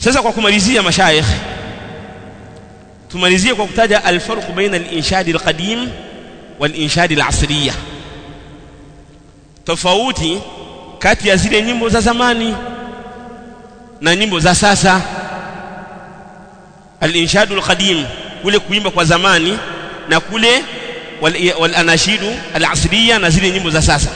sasa kwa kumalizia mashaikh tumalizie kwa kutaja alfarq baina al-inshad al-qadim wal-inshad al-asriya tofauti kati ya zile nyimbo za zamani na nyimbo za sasa al-inshad al-qadim kule kuimba kwa zamani na kule wal-anashidu al-asriya na zile nyimbo za sasa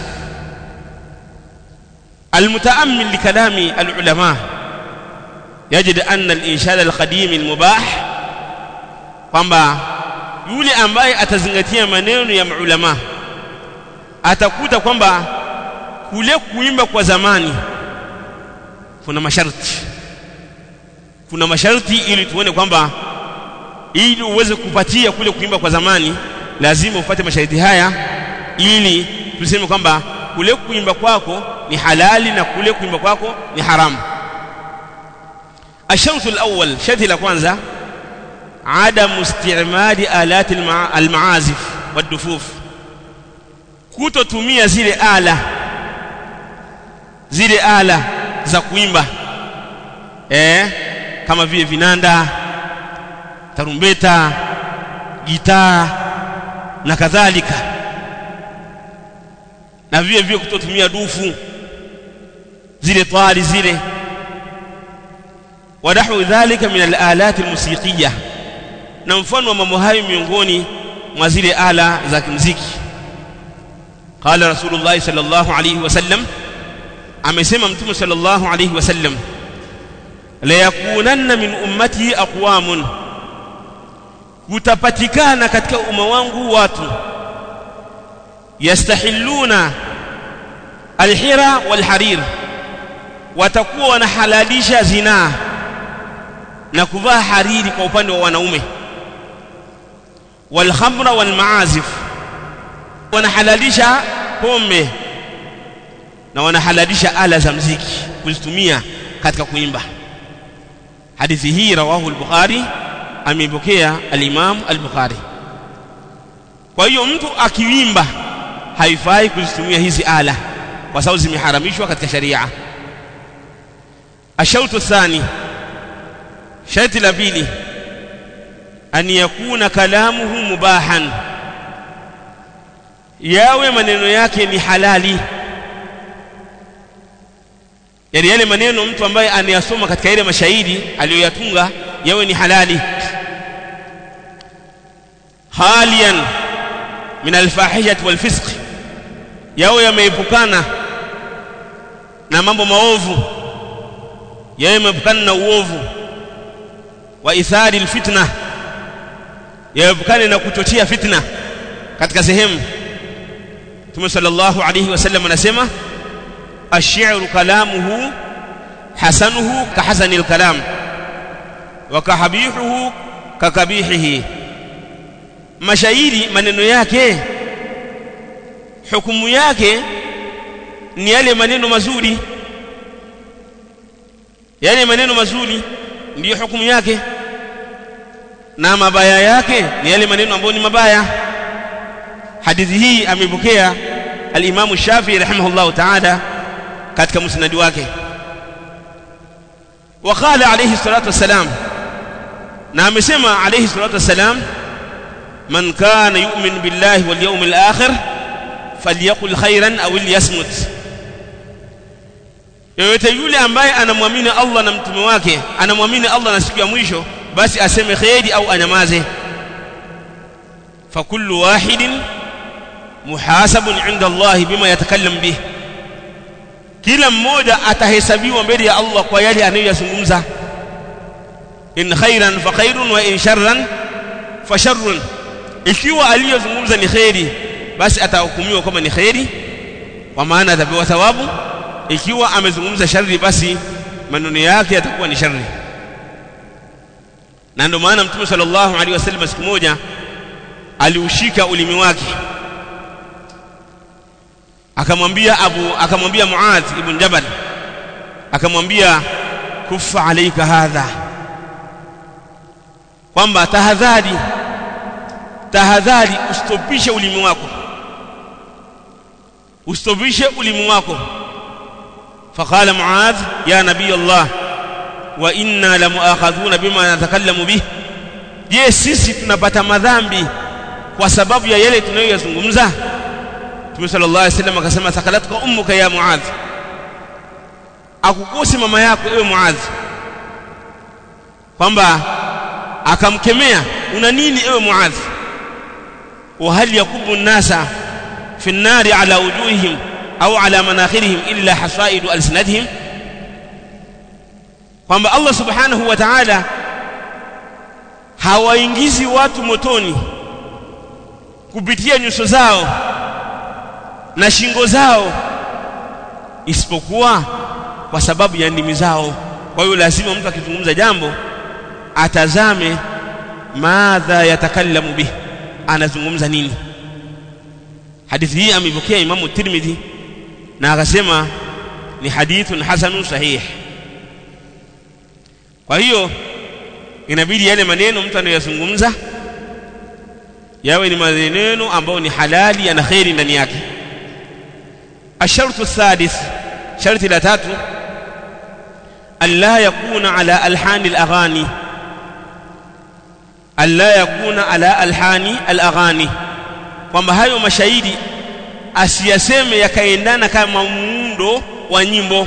المتأمل لكلام العلماء يجد أن الإنشاد القديم المباح kwamba yule ambaye atazingatia maneno ya maulama atakuta kwamba kule kuimba kwa zamani kuna masharti kuna masharti ili tuone kwamba ili uweze kupatia kule kuimba kwa zamani lazima ufuate masharti haya ili tuseme kwamba kule kuimba kwako ni halali na kule kuimba kwako ni haramu الشرط الأول شرط la kwanza عدم استعمال آلات المعازف والدفوف kutotumia zile ala zile ala za kuimba eh kama vile vinanda tarumbeta gitaa na kadhalika na vile vile kutotumia dufu zile twali zile ونحو ذلك من الآلات الموسيقية na mfano wa mambo hayo miongoni mwa zile ala za kimuziki qala rasulullah sallallahu alayhi wasallam amesema mtume sallallahu alayhi wasallam la yakunanna min ummati aqwamun kutapatikana katika umma wangu watu yastahilluna alhira walharir watakuwa wanahalalisha zinaa na kuvaa hariri kwa upande wa wanaume walkhamra walmaazif wanahalalisha pombe na wanahalalisha ala za mziki kuzitumia katika kuimba hadithi hii rawahu al-bukhari ameipokea al-imam al-bukhari kwa hiyo mtu akiwimba haifai kuzitumia hizi ala kwa sababu zimeharamishwa katika sharia ashautu الثاني sharti la pili an yakuna kalamuhu mubahan yawe maneno yake ni halali yani yale maneno mtu ambaye anayasoma katika ile mashairi aliyoyatunga yawe ni halali halian min alfahishati walfisq yawe yameepukana na mambo maovu yawe yameepukana na uovu wa ithari alfitna yaepukane na kuchochea fitna katika sehemu Mtume sallallahu alayhi wasallam anasema ash-shi'ru kalamuhu hasanuhu kahasani al-kalam wa kahabihuhu kakabihihi mashairi maneno yake hukumu yake ni yale maneno mazuri yale maneno mazuri ndiyo hukumu yake na mabaya yake ni yale maneno ambayo ni mabaya hadithi hii amepokea al-Imam Shafi'i rahimahullah ta'ala katika musnad wake وقال عليه الصلاه والسلام na amesema alayhi salatu wassalam man kana yu'min billahi wal yawmil akhir falyaqul khairan aw liyasmut yoyote yule ambaye anamwamini Allah na mtume wake anamwamini Allah na siku ya mwisho basi aseme khairi au anyamaze fakullu wahidin muhasabun inda Allah bima yatakallam bih kila mmoja atahesabiwa mbele ya Allah kwa yale anayoyazungumza in khairan fa khairun wa in sharran fa sharrun ikiwa aliyozungumza ni khairi basi atahukumiwa kama ni khairi kwa maana atapewa thawabu ikiwa amezungumza shari basi maneno yake yatakuwa ni shari na ndio maana mtume sallallahu alaihi wasallam siku moja aliushika ulimi wake akamwambia abu akamwambia muadh ibn jabal akamwambia kufa alaika hadha kwamba tahadhari tahadhari ustopishe ulimi wako ustopishe ulimi wako فقال معاذ يا نبي الله wa inna lamuakhadhuna bima natakallamu bih je sisi tunapata madhambi kwa sababu ya yale tunayoyazungumza Mtume sallallahu alaihi wasallam akasema thakalatka ummuka ya Muadh akukosi mama yako ewe Muadh kwamba akamkemea una nini ewe Muadh wa hal yakubu an-nasa fi an-nari ala wujuhihim au ala manakhirihim illa hasaidu alsinatihim kwamba Allah subhanahu wa ta'ala hawaingizi watu motoni kupitia nyuso zao na shingo zao isipokuwa kwa sababu ya ndimi zao kwa hiyo lazima mtu akizungumza jambo atazame madha yatakallamu bih anazungumza nini hadithi hii amepokea imamu tirmidhi na akasema ni hadithun hasanun sahih kwa hiyo inabidi yale maneno mtu anayozungumza yawe ni maneno ambayo ni halali yana khairi ndani yake الشرط الثالث شرط لا تاتو ألا يكون على ألحان الأغاني ألا يكون على ألحان الأغاني kwamba hayo mashairi asiyaseme yakaendana kama muundo wa nyimbo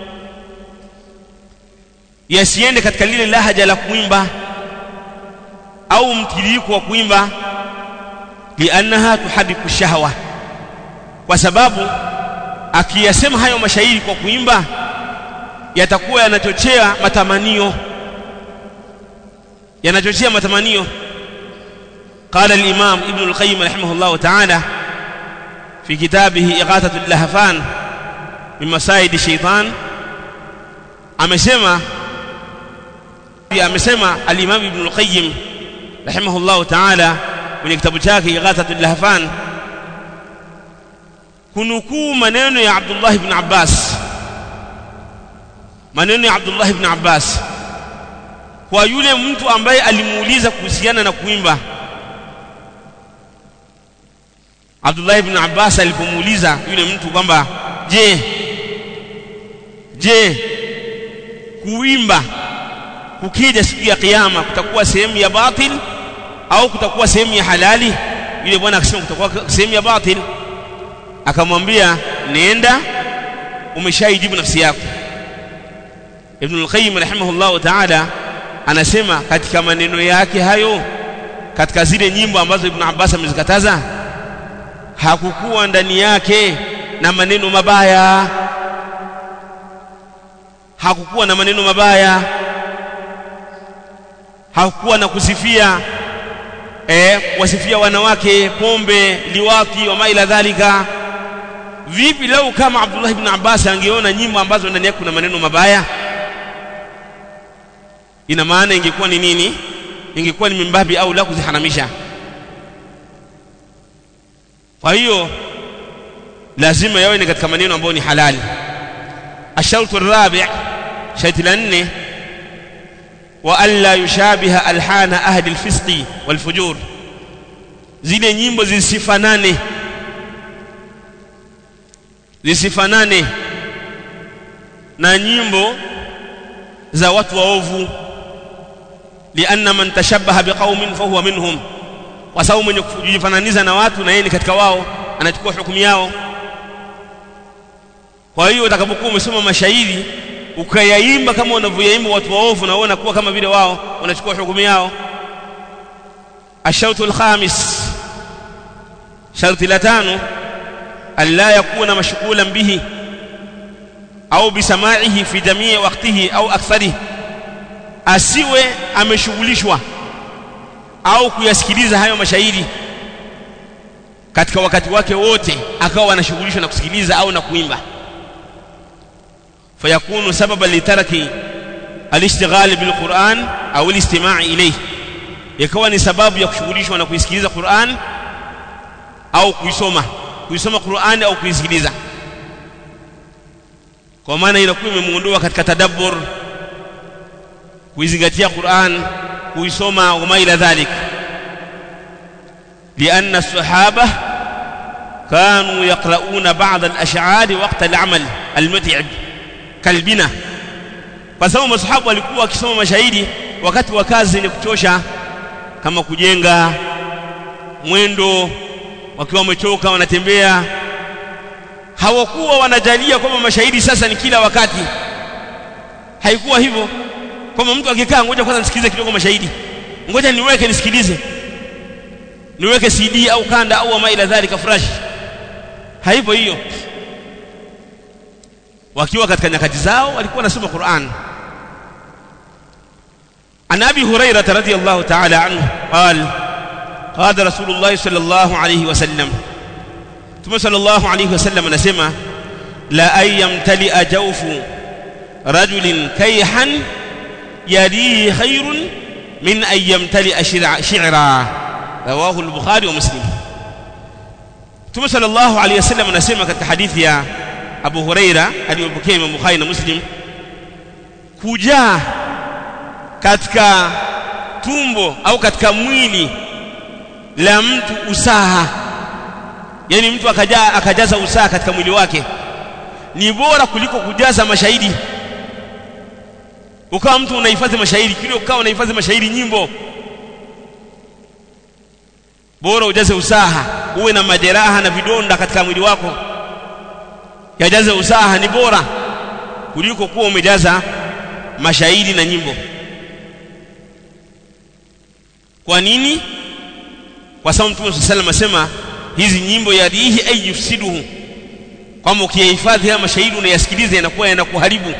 yasiende katika lile lahaja la kuimba au mtiririko wa kuimba liannaha tuhadiku shahwa kwa sababu akiyasema hayo mashairi kwa kuimba yatakuwa yanachochea matamanio yanachochea matamanio قال الإمام ابن القيم رحمه الله تعالى في كتابه إغاثة اللهفان من مسايد الشيطان amesema amesema al-Imam Ibn al-Qayyim rahimahullah ta'ala kwenye kitabu chake Ighathatul Lahfan kunukuu maneno ya Abdullah ibn Abbas maneno ya Abdullah ibn Abbas kwa yule mtu ambaye alimuuliza kuhusiana na kuimba Abdullah ibn Abbas alipomuuliza yule mtu kwamba je je kuimba kukija siku ya kiyama kutakuwa sehemu ya batil au kutakuwa sehemu ya halali yule bwana akasema kutakuwa sehemu ya batil akamwambia nenda umeshaijibu nafsi yako Ibn al-Qayyim rahimahullah ta'ala anasema katika maneno yake hayo katika zile nyimbo ambazo Ibn Abbas amezikataza hakukuwa ndani yake na maneno mabaya hakukuwa na maneno mabaya hakukuwa na kusifia eh wasifia wanawake pombe liwati wa maila dhalika vipi lau kama Abdullah ibn Abbas angeona nyimbo ambazo ndani yake kuna maneno mabaya ina maana ingekuwa ni nini ingekuwa ni mimbabi au la kuziharamisha kwa hiyo lazima yawe ni katika maneno ambayo ni halali الشرط الرابع شرط لأنه وألا يشابه ألحان أهل الفسق والفجور zile nyimbo zisifanane zisifanane na nyimbo za watu waovu lianna man tashabbaha biqaumin fahuwa minhum kwa sababu mwenye kujifananiza na watu na yeye ni katika wao anachukua hukumu yao kwa hiyo utakapokuwa umesoma mashairi ukayaimba kama wanavyoyaimba watu waovu na uona kuwa kama vile wao wanachukua hukumu yao ashautu alkhamis sharti la tano alla yakuna mashghulan bihi au bisamaihi fi jamii waqtihi au aktharihi asiwe ameshughulishwa au kuyasikiliza hayo mashairi katika wakati wake wote akawa anashughulishwa na kusikiliza au na kuimba فيكون سببا لترك الاشتغال بالقرآن أو الاستماع إليه yakawa ni sababu ya kushughulishwa na kuisikiliza Qur'an au kuisoma kuisoma Qur'an au kuisikiliza kwa maana inakuwa imemuondoa katika tadabbur kuizingatia Qur'an kuisoma wama ila dhalik لأن الصحابة كانوا يقرؤون بعض الأشعار وقت العمل المتعب kalbina kwa sababu masahaba walikuwa wakisoma mashahidi wakati wa kazi zenye kuchosha kama kujenga mwendo wakiwa wamechoka wanatembea hawakuwa wanajalia kwamba mashahidi sasa ni kila wakati haikuwa hivyo kwamba mtu akikaa ngoja kwanza nisikilize kidogo mashahidi ngoja niweke nisikilize niweke CD au kanda au ma ila dhalika fresh haipo hiyo wakiwa katika nyakati zao walikuwa wanasoma Qur'an عن ابي هريره رضي الله تعالى عنه قال قال رسول الله صلى الله عليه وسلم ثم صلى الله عليه وسلم نسمع لا أن يمتلئ جوف رجل كيحا يليه خير من أن يمتلئ شعرا رواه البخاري ومسلم ثم صلى الله عليه وسلم نسمع katika hadithi ya Abu Huraira aliyopokea Imam Bukhari na Muslim kujaa katika tumbo au katika mwili la mtu usaha yani mtu akajaa akajaza usaha katika mwili wake ni bora kuliko kujaza mashahidi ukawa mtu unahifadhi mashahidi kile ukawa unahifadhi mashahidi nyimbo bora ujaze usaha uwe na majeraha na vidonda katika mwili wako yajaze usaha ni bora kuliko kuwa umejaza mashahidi na nyimbo kwa nini kwa sababu Mtume sallallahu alayhi wasallam asema hizi nyimbo yadihi ay yufsiduhu kwamba ukiyahifadhi haya mashahidi unayasikiliza yanakuwa yanakuharibu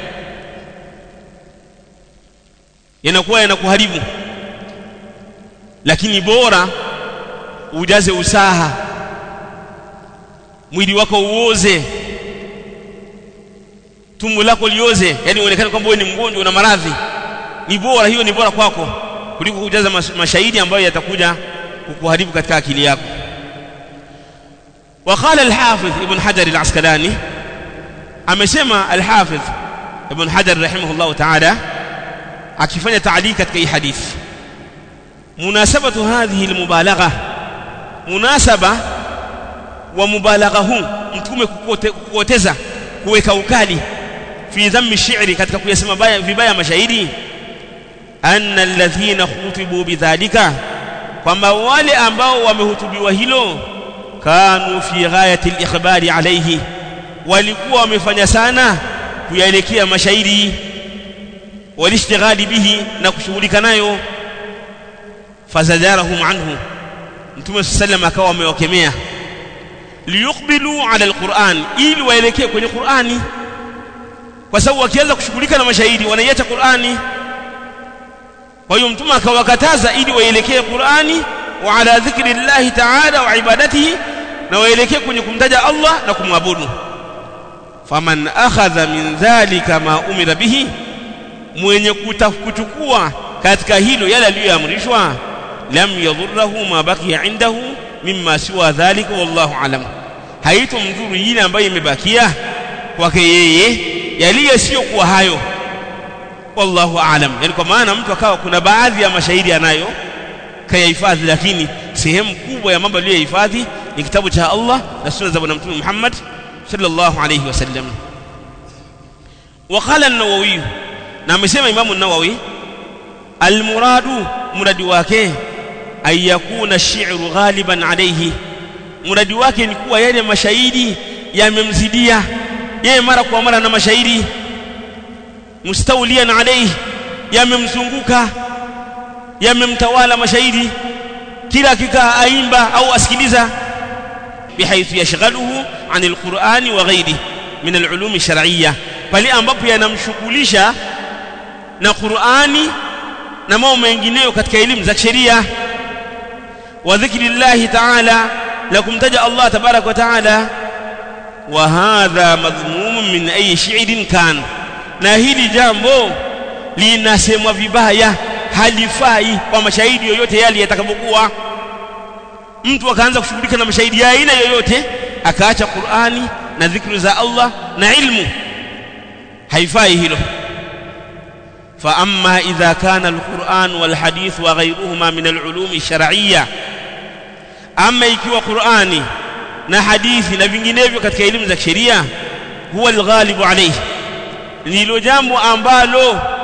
yanakuwa yanakuharibu lakini bora ujaze usaha mwili wako uoze tumbo lako lioze yani uonekane kwamba wewe ni mgonjwa una maradhi ni bora hiyo ni bora kwako kuliko kujaza mashahidi ambayo yatakuja kukuharibu katika akili yako وقال الحافظ ابن حجر العسقلاني amesema الحافظ ابن حجر رحمه الله تعالى akifanya تعليق katika hii hadithi مناسبة هذه المبالغة مناسبة ومبالغة huu mtume kukuoteza kuweka ukali fi dhammi shi'ri katika kuyasema baya vibaya mashahidi anna alladhina khutibu bidhalika kwamba wale ambao wamehutubiwa hilo kanu fi ghayati al-ikhbari alayhi walikuwa wamefanya sana kuyaelekea mashahidi walishtighali bihi na kushughulika nayo fazajarahum anhu mtume sallam akawa amewakemea liyuqbilu ala alquran ili waelekee kwenye qurani kwa sababu wakianza kushughulika na mashahidi wanaiacha qurani kwa hiyo mtume akawakataza ili waelekee qurani wa ala dhikri llahi ta'ala wa ibadatihi na waelekee kwenye kumtaja Allah na kumwabudu faman akhadha min dhalika ma umira bihi mwenye kuchukua katika hilo yale aliyoamrishwa lam yadhurruhu ma baqiya indahu mimma siwa dhalika wallahu alam haitomdhuru yile ambayo imebakia kwake yeye yaliyo sio kuwa hayo wallahu aalam yani kwa maana mtu akawa kuna baadhi ya mashahidi anayo kayahifadhi lakini sehemu kubwa ya mambo aliyohifadhi ni kitabu cha Allah na sunna za bwana mtume Muhammad sallallahu alayhi wasallam وقال النووي na amesema Imam an-Nawawi al-muradu muradi wake ay yakuna ash-shi'ru ghaliban alayhi muradi wake ni kuwa yale mashahidi yamemzidia yeye mara kwa mara na mashahidi mustawliyan alayhi yamemzunguka yamemtawala mashahidi kila akikaa aimba au asikiliza bihaythu yashghaluhu anil qur'ani wa ghairihi min al-ulum ash-shar'iyyah pale ambapo yanamshughulisha na Qur'ani na mambo mengineyo katika elimu za sheria wa dhikrillahi ta'ala la kumtaja Allah tabarak wa ta'ala wa hadha madhmum min ayi shi'rin kan na hili jambo linasemwa vibaya halifai kwa mashahidi yoyote yale yatakapokuwa mtu akaanza kushughulika na mashahidi ya aina yoyote akaacha Qur'ani na dhikri za Allah na ilmu haifai hilo فأما إذا كان القرآن والحديث وغيرهما من العلوم الشرعية أما ikiwa Qur'ani na hadithi na vinginevyo katika elimu za sheria huwa alghalibu alayhi ndilo jambo ambalo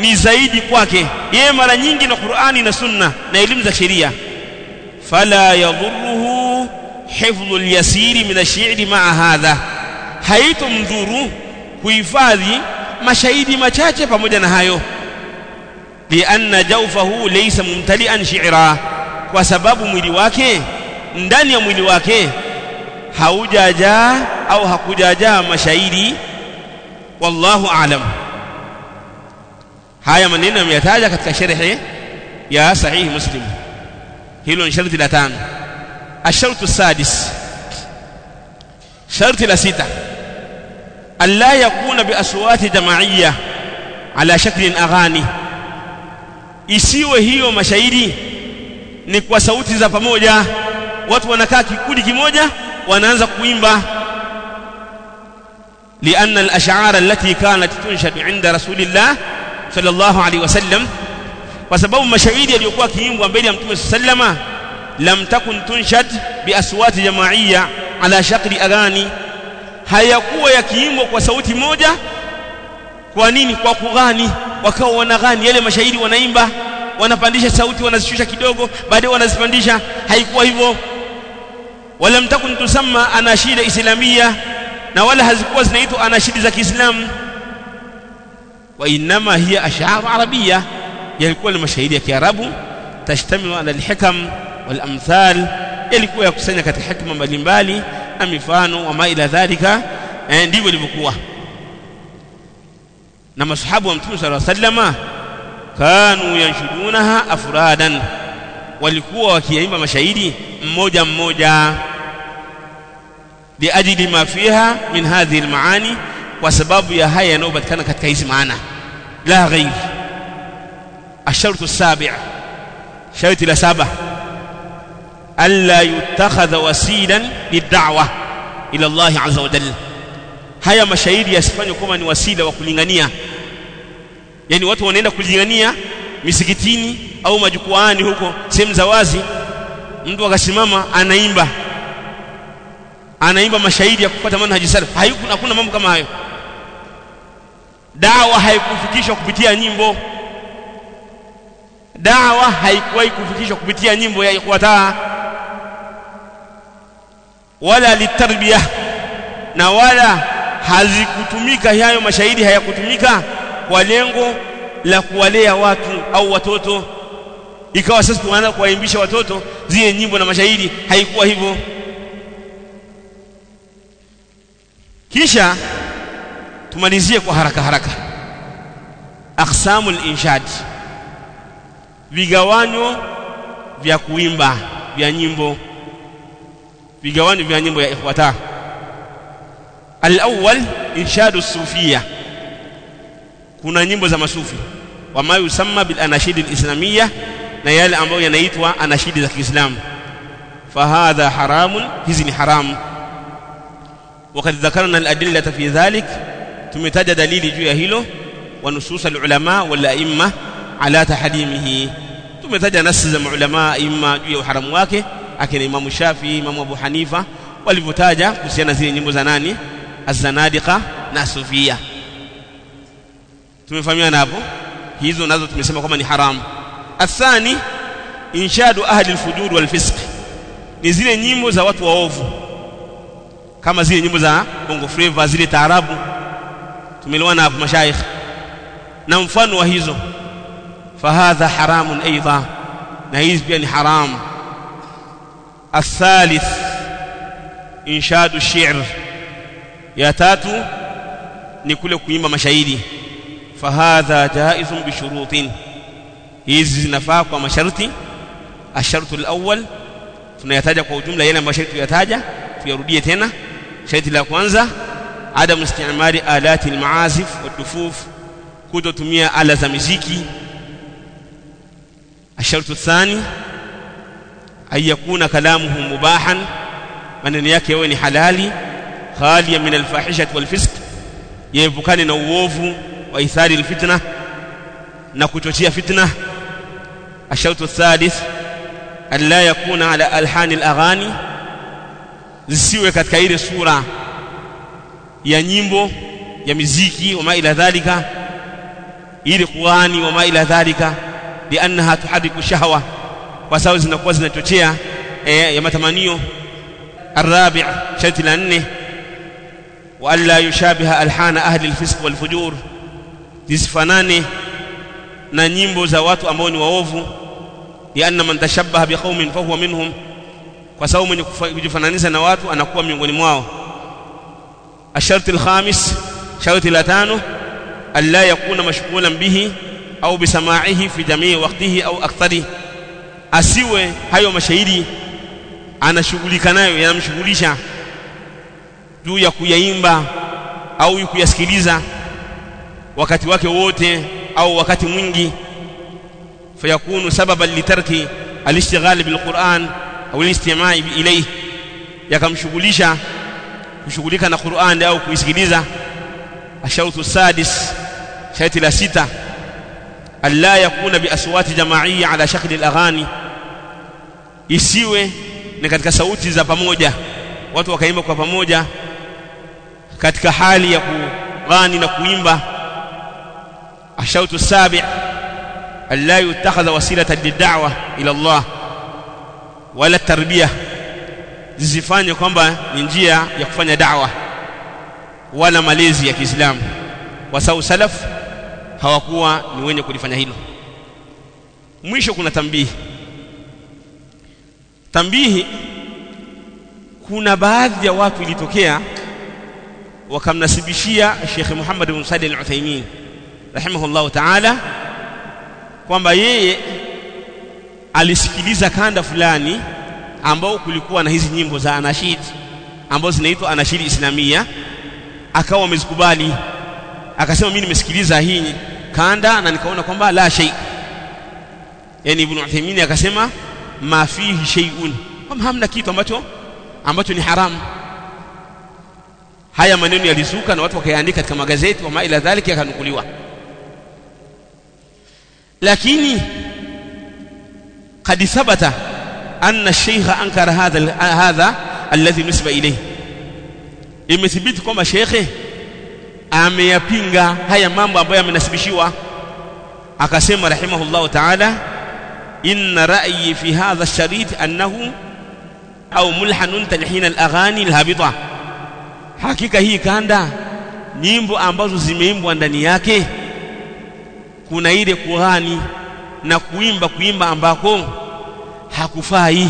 ni zaidi kwake yeye mara nyingi na Qur'ani na Sunna na elimu za sheria fala yadhurruhu hifdhu al-yasiri min ash-shi'ri ma'a hadha haitomdhuru kuhifadhi mashairi machache pamoja na hayo lianna jawfahu laysa mumtali'an shi'ra kwa sababu mwili wake ndani ya mwili wake haujajaa au hakujajaa mashairi wallahu a'lam haya maneno yameyataja katika sharhi ya sahihi muslim hilo ni sharti la tano الشرط السادس شرط la sita ألا يكون بأصوات جماعية على شكل أغاني isiwe hiyo mashairi ni kwa sauti za pamoja watu wanakaa kikundi kimoja wanaanza kuimba لأن الأشعار التي كانت تنشد عند رسول الله صلى الله عليه وسلم وسبب مشاهير يليقوا كيمبوا mbele ya Mtume sallama lam takun tunshad bi aswati jamaiya ala shakli agani hayakuwa yakiimbwa kwa sauti moja kwa nini kwa kughani wakawa wanaghani yale mashairi wanaimba wanapandisha sauti wanazishusha kidogo baadaye wanazipandisha haikuwa hivyo wala mtakun tusamma anashida islamia na wala hazikuwa zinaitwa anashidi za Kiislamu wa inma hiya ash'ar arabia yalikuwa ni mashairi ya Kiarabu tashtamilu ala alhikam wal amthal yalikuwa yakusanya katika hikma mbalimbali na mifano wa ma ila dhalika eh, ndivyo ilivyokuwa na masahabu wa mtume sallallahu alaihi wasallama kanu yanshudunaha afradan walikuwa wakiimba mashairi mmoja mmoja liajili ma fiha min hadhihi almaani kwa sababu ya haya yanayopatikana katika hizi maana la ghairi الشرط السابع شرط لسبع ألا يتخذ وسيلا للدعوة إلى الله عز وجل haya mashairi yasifanywe kama ni wasila wa kulingania yani watu wanaenda kulingania misikitini au majukwaani huko sehemu za wazi mtu akasimama anaimba anaimba mashairi ya kupata manhaji salaf hayuko hakuna mambo kama hayo dawa haikufikishwa kupitia nyimbo dawa haikuwahi kufikishwa kupitia nyimbo ya ikhwata wala litarbiya na wala hazikutumika hayo mashairi hayakutumika kwa lengo la kuwalea watu au watoto ikawa sasa tunaanza kuwaimbisha watoto zile nyimbo na mashairi haikuwa hivyo kisha tumalizie kwa haraka haraka aqsamul inshad vigawanyo vya kuimba vya nyimbo vigawanyo vya nyimbo ya ikhwata al-awwal inshadu sufia kuna nyimbo za masufi wama yusamma bil anashid al-islamiyya na yale ambayo yanaitwa anashidi za Kiislamu fahadha haramun hizi ni haramu وقد ذكرنا الأدلة في ذلك تمتج دليل جوا هيلو ونصوص العلماء والأئمة على تحريمه تمتج نص العلماء إما جوا حرام wake akina Imam Shafi Imam Abu Hanifa walivyotaja kuhusiana zile nyimbo za nani az-zanadiqa na sufia tumefahamiana hapo hizo nazo tumesema kwamba ni haramu athani inshadu ahli al-fujur wal fisq ni zile nyimbo za watu waovu kama zile nyimbo za bongo flava zile taarabu tumeliwana hapo mashaikh na mfano wa hizo fahadha haramun aidha na hizi pia ni haramu الثالث إنشاد الشعر يا تاتو نكل كويمba mashairi فهذا جائز بشروط hizi zinafaa kwa masharti الشرط الأول tunayataja kwa ujumla yale masharti tuyataja tuyarudie tena sharti la kwanza adam istimali alati almaazif wadufuf kutotumia ala za muziki الشرط الثاني أن يكون كلامه مباحا maneno yake yawe ni halali khaliya min alfahishati walfisq yaepukane na uovu wa ithari alfitna na kuchochea fitna الشرط الثالث أن لا يكون على ألحان الأغاني zisiwe katika ile sura ya nyimbo ya miziki wama ila dhalika ili kughani wa ma ila dhalika liannaha tuhadiku shahwa kwa sababu zinakuwa zinachochea e, ya matamanio الرابع شرط لأنه وألا يشابه ألحان أهل الفسق والفجور zisifanane na nyimbo za watu ambao ni waovu lianna man tashabbaha biqaumin fahuwa minhum kwa sababu mwenye kujifananisha na watu anakuwa miongoni mwao asharti alkhamis sharti la tano alla yakuna mashghulan bihi au bisamaihi fi jamii waqtihi au akthari asiwe hayo mashairi anashughulika nayo yanamshughulisha juu ya kuyaimba au kuyasikiliza wakati wake wote au wakati mwingi fayakunu sababan litarki alishtighal bilquran au alistimaa ilayhi yakamshughulisha kushughulika na Qur'an au kuisikiliza ashautu sadis sharti la sita alla yakuna biaswati jamaiyya ala shakli alaghani isiwe ni katika sauti za pamoja watu wakaimba kwa pamoja katika hali ya kughani na kuimba ashautu sabi alla yutakhadha wasilatan lid'wa ila Allah wala tarbiyah zisifanye kwamba ni njia ya kufanya da'wa wala malezi ya Kiislamu kwa sababu salaf hawakuwa ni wenye kulifanya hilo mwisho kuna tambihi tambihi kuna baadhi ya watu ilitokea wakamnasibishia Sheikh Muhammad bin Salih al-Uthaymeen rahimahullahu ta'ala kwamba yeye alisikiliza kanda fulani ambao kulikuwa na hizi nyimbo za anashid ambazo zinaitwa anashid islamia akawa amezikubali akasema mimi nimesikiliza hii kanda na nikaona kwamba la shay yani ibn Uthaymeen akasema ma fihi shay'un kwamba hamna kitu ambacho ambacho ni haramu haya maneno yalizuka na watu wakayaandika katika magazeti wa ila dhalika yakanukuliwa lakini قد ثبت أن الشيخ أنكر هذا هذا الذي نسب إليه imethibiti kwamba shekhe ameyapinga haya mambo ambayo yamenasibishiwa akasema rahimahullahu ta'ala inna ra'yi fi hadha ash-sharit annahu au mulhanun talhin al-aghani al-habita hakika hii kanda nyimbo ambazo zimeimbwa ndani yake kuna ile kughani na kuimba kuimba ambako hakufai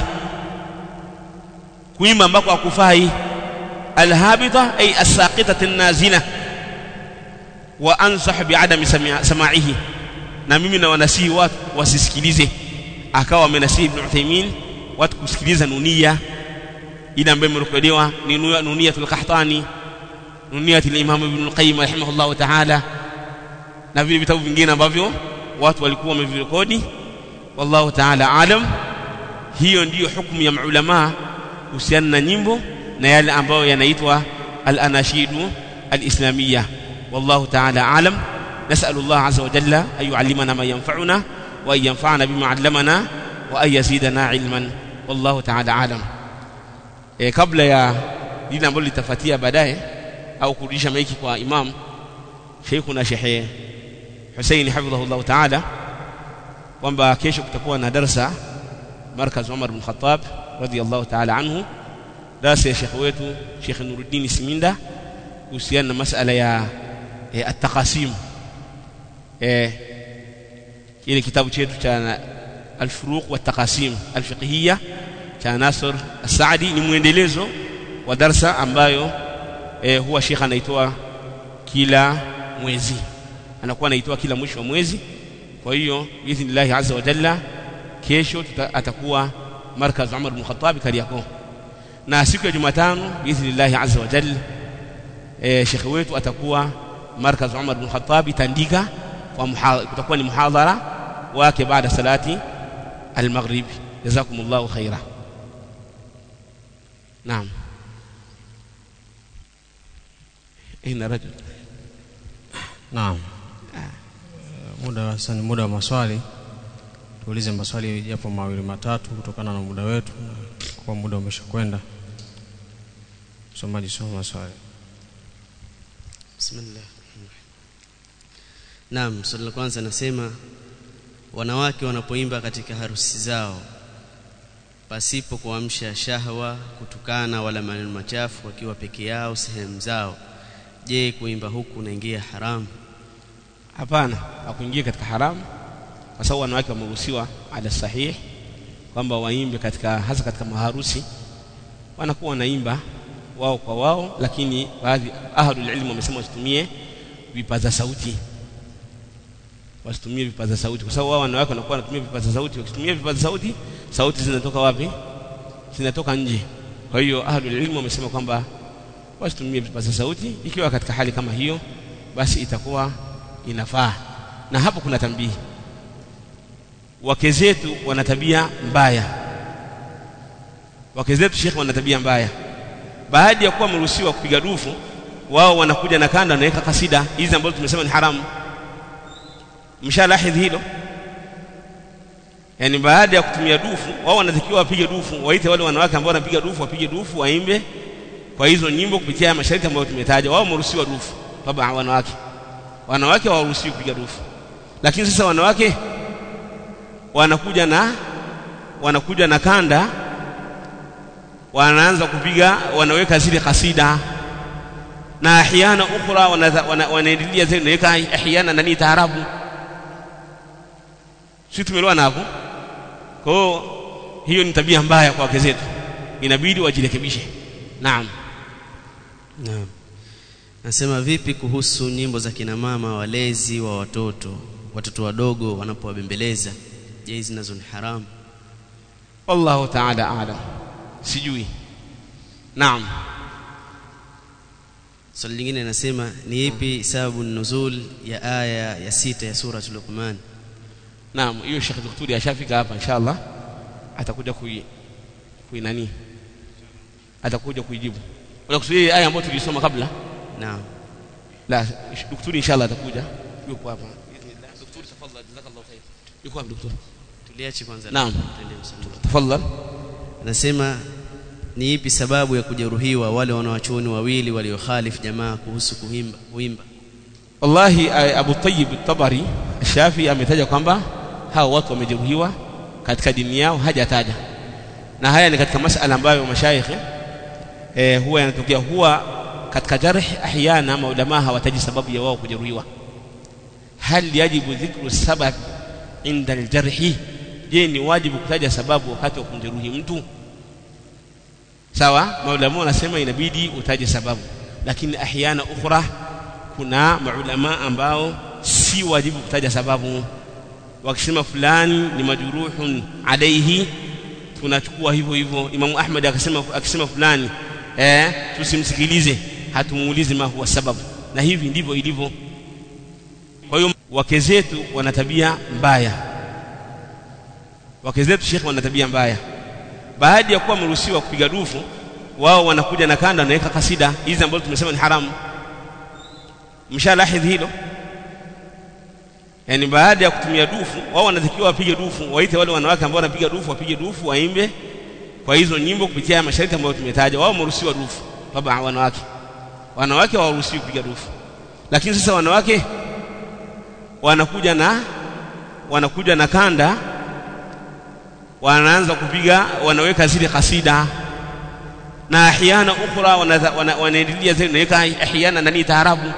kuimba ambako hakufai alhabita ay asaqitati nazila wa ansah biadami samaihi na mimi na wanasihi watu wasisikilize akawa amenasihi ibn Uthaymeen watu kusikiliza nunia ile ambayo imerekodiwa ni nuniyatul qahtani nuniyatul imam ibn al-qayyim rahimahullah ta'ala na vile vitabu vingine ambavyo watu walikuwa wamevirekodi wallahu ta'ala alam hiyo ndiyo hukumu ya maulama kuhusiana na nyimbo na yale ambayo yanaitwa al-anashidu al-islamiyya wallahu ta'ala alam نسأل الله عز وجل أن يعلمنا ما ينفعنا وأن ينفعنا بما علمنا وأن يزيدنا علما والله تعالى عالم e, kabla ya lile ambalo litafuatia baadaye au kurudisha maiki kwa imam Sheikhuna Sheikh Hussein hafidhahullah ta'ala kwamba kesho kutakuwa na darasa markaz Umar bin Khattab radiyallahu ta'ala anhu darasa ya Sheikh wetu Sheikh Nuruddin Siminda kuhusiana na masala ya e, at-taqasim eh ile kitabu chetu cha al-furuq wa at-taqasim al-fiqhiyya cha Nasr As-Saadi ni mwendelezo wa darsa ambayo eh, huwa Sheikh anaitoa kila mwezi anakuwa anaitoa kila mwisho wa mwezi kwa hiyo biidhnillah azza wa jalla kesho tuta, atakuwa markaz Umar bin Khattab Kariakoo na siku ya Jumatano biidhnillah azza wa jalla eh, Sheikh wetu atakuwa markaz Umar bin Khattab Tandika kwa kutakuwa ni muhadhara wake baada salati al-maghrib jazakumullahu khaira naam ina rajul Naam. Muda sasa ni muda wa maswali. Tuulize maswali japo mawili matatu kutokana na muda wetu kwa muda umeshakwenda. Msomaji soma maswali. bismillah Naam, swali la kwanza nasema wanawake wanapoimba katika harusi zao pasipo kuamsha shahwa, kutukana wala maneno machafu wakiwa peke yao sehemu zao, je, kuimba huku unaingia haramu? hapana hakuingia katika haramu kwa sababu wanawake wameruhusiwa ala sahih kwamba waimbe katika hasa katika maharusi wanakuwa wanaimba wao kwa wao lakini baadhi ahlul ilmu wamesema wasitumie vipaza sauti wasitumie vipaza sauti kwa sababu wao wanawake wanakuwa wanatumia vipaza sauti wakitumia vipaza sauti sauti zinatoka wapi zinatoka nje kwa hiyo ahlul ilmu wamesema kwamba wasitumie vipaza sauti ikiwa katika hali kama hiyo basi itakuwa inafaa na hapo kuna tambihi wake zetu wana tabia mbaya wake zetu shekhe wana tabia mbaya baada ya kuwa wameruhusiwa kupiga dufu wao wanakuja na kanda wanaweka kasida hizi ambazo tumesema ni haramu mshalahidhi hilo yani baada ya kutumia dufu wao wanatakiwa wapige dufu waite wale wanawake ambao wanapiga dufu wapige dufu waimbe kwa hizo nyimbo kupitia masharti ambayo tumetaja wao wameruhusiwa dufu baba wanawake wanawake hawaruhusiwi kupiga dufu lakini sasa wanawake wanakuja na wanakuja na kanda wanaanza kupiga wanaweka zile kasida na ahyana ukhra wanaendelea zile naweka ahyana nani taarabu si tumeelewana hapo kwa hiyo hiyo ni tabia mbaya kwa wake zetu inabidi wajirekebishe naam Naam. Nasema vipi kuhusu nyimbo za kina mama walezi wa watoto, watoto wadogo wanapowabembeleza? Je, hizi nazo ni haramu? wallahu ta'ala a'lam sijui naam Swali lingine nasema ni ipi sababu nuzul ya aya ya sita ya sura Luqman? naam hiyo Sheikh Daktari ashafika hapa inshallah atakuja kui kui nani atakuja kuijibu unakusudia aya ambayo tulisoma kabla Naam. la daktari inshallah atakuja yuko hapa daktari tafadhali jazakallahu khair yuko hapa daktari Tuliache kwanza. Naam. Tuende msamaha. tafadhali Nasema ni ipi sababu ya kujeruhiwa wale wanawachuoni wawili waliokhalifu jamaa kuhusu kuimba kuimba? wallahi eh, Abu Tayyib at-Tabari Shafi ametaja kwamba hao watu wamejeruhiwa katika dini yao hajataja na haya ni katika masala ambayo mashaikh eh, huwa yanatokea huwa katika jarh ahyana maulama hawataji sababu ya wao kujeruhiwa hal yajibu dhikru sabab inda aljarhi je ni wajibu kutaja sababu wakati wa kumjeruhi mtu sawa maulama wanasema inabidi utaje sababu lakini ahyana ukhra kuna maulama ambao si wajibu kutaja sababu wakisema fulani ni majruhun alaihi tunachukua hivyo hivyo Imamu Ahmad akasema akisema fulani eh tusimsikilize hatumuulizi ma huwa sababu na hivi ndivyo ilivyo kwa hiyo wake zetu wana tabia mbaya wake zetu shekhe wana tabia mbaya baada ya kuwa wameruhusiwa kupiga dufu wao wanakuja na kanda wanaweka kasida hizi ambazo tumesema ni haramu mshalahidhi hilo yani baada ya kutumia dufu wao wanatakiwa wapige dufu waite wale wanawake ambao wanapiga dufu wapige dufu waimbe kwa hizo nyimbo kupitia masharti ambayo tumetaja wao wameruhusiwa dufu baba wanawake wanawake hawaruhusiwi kupiga dufu lakini sasa wanawake wanakuja na wanakuja na kanda wanaanza kupiga wanaweka zile kasida na ahyana ukhra wanaendelea zile naweka ahyana nani taarabu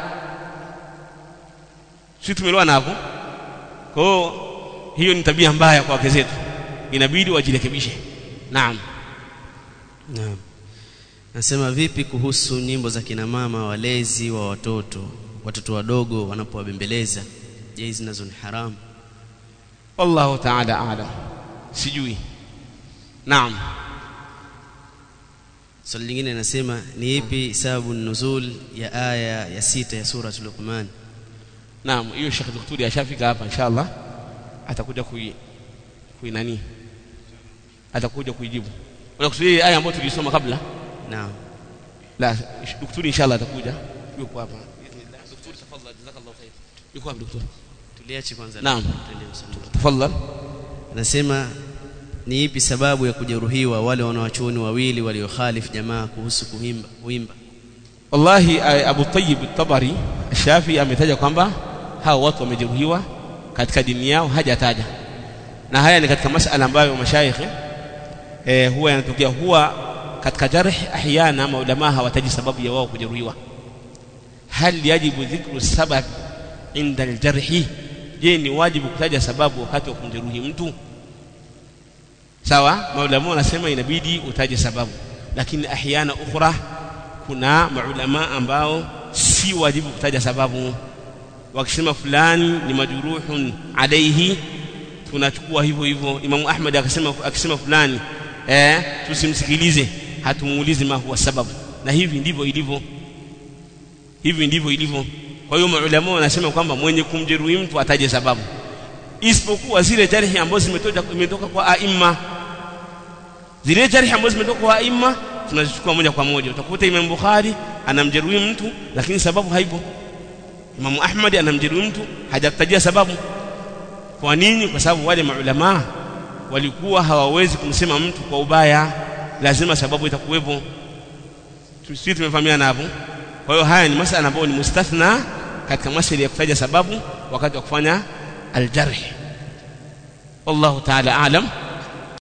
si tumeelewana hapo kwa hiyo hiyo ni tabia mbaya kwa wake zetu inabidi wajirekebishe naam Naam. Nasema vipi kuhusu nyimbo za kina mama walezi wa watoto, watoto wadogo wanapowabembeleza? Je, hizi nazo ni haramu? wallahu ta'ala a'lam sijui naam Swali lingine nasema ni ipi sababu nuzul ya aya ya sita ya sura Luqman? naam hiyo Sheikh Daktari ashafika hapa inshallah atakuja kui kui nani atakuja kuijibu unakusudia aya ambayo tulisoma kabla Naam. la daktari inshallah atakuja yuko hapa daktari tafadhali jazakallahu khair yuko hapa daktari Tuliache kwanza. Naam. Tuende msamaha. tafadhali Nasema ni ipi sababu ya kujeruhiwa wale wanawachuoni wawili waliokhalifu jamaa kuhusu kuimba kuimba? wallahi eh, Abu Tayyib at-Tabari Shafi ametaja kwamba hao watu wamejeruhiwa katika dini yao hajataja na haya ni katika masala ambayo mashaikh eh, huwa yanatokea huwa katika jarh ahyana maulama hawataji sababu ya wao kujeruhiwa hal yajibu dhikru sabab inda aljarhi je ni wajibu kutaja sababu wakati wa kumjeruhi mtu sawa maulama wanasema inabidi utaje sababu lakini ahyana ukhra kuna maulama ambao si wajibu kutaja sababu wakisema fulani ni majruhun alaihi tunachukua hivyo hivyo Imamu Ahmad akasema akisema fulani eh tusimsikilize hatumuulizi ma huwa sababu na hivi ndivyo ilivyo hivi ndivyo ilivyo kwa hiyo maulama wanasema kwamba mwenye kumjeruhi mtu ataje sababu isipokuwa zile jarhi ambazo zimetoka zimetoka kwa aima zile jarhi ambazo zimetoka kwa aima tunazichukua moja kwa moja utakuta Imam Bukhari anamjeruhi mtu lakini sababu haipo Imam Ahmad anamjeruhi mtu hajakutajia sababu kwa nini kwa sababu wale maulama walikuwa hawawezi kumsema mtu kwa ubaya lazima sababu itakuwepo sisi tumefahamiana hapo kwa hiyo haya ni masala ambayo ni mustathna katika masala ya kutaja sababu wakati wa kufanya aljarh wallahu ta'ala aalam